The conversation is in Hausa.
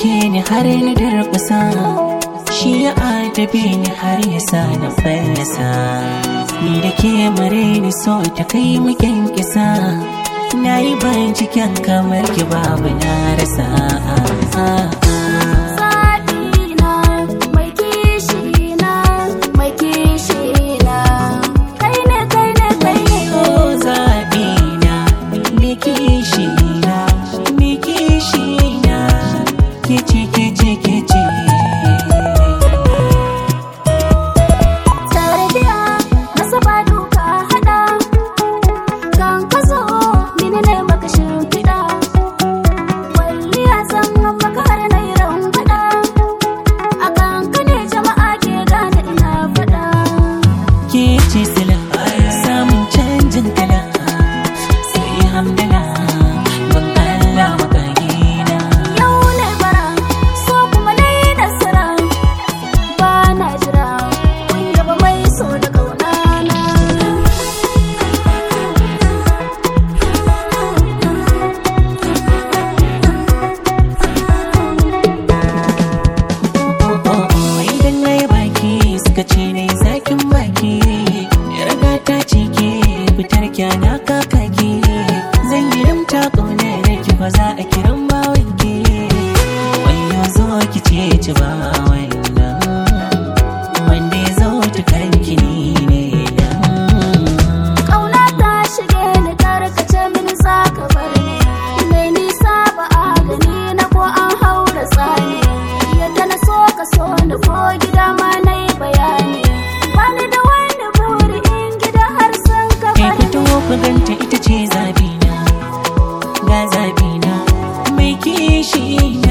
ɗauke ni har na durƙusa shi ya adabe ni har ya sa na fallasa ni da ke mare ni so ta kai mu kisa na yi binciken kamar ki babu na rasa Zaɓina mai kishina mai kishina kai ne kai ne kai ne ko zaɓi na me kishi na me kishi na ke ce ke ce ke ce Tarbiya masa ba duka haɗa kan ka zo mini ne maka shimfiɗa Kwalliya zan maka har na yi rambaɗa a kan ka ne jama'a ke gane ina faɗa ke ce sila samun canjin kala sai hamdala ban Allah makagina Yau ne bara so kuma na yi nasara ba na jira kun yaba mai so da ƙaunana idan na yi baki suka ce na yi zakin baki yarda ta ce ke fitar kyana kakaki zan yi rimta ƙaunar ki ba za a kiran bawan ki wayo zo ki ce ci ba wannan wanda ya zo ta karanki ni ne nan Ƙauna ta shige ni tarkace mini za ka bar ni Mai nisa ba a gani na ko an haura tsani Yadda na so ka so ni ko gida ma na yi bayani Bani da wani buri in gida har sun ka kai bar fito ku ganta ita ce zabina ga zabina mai kishi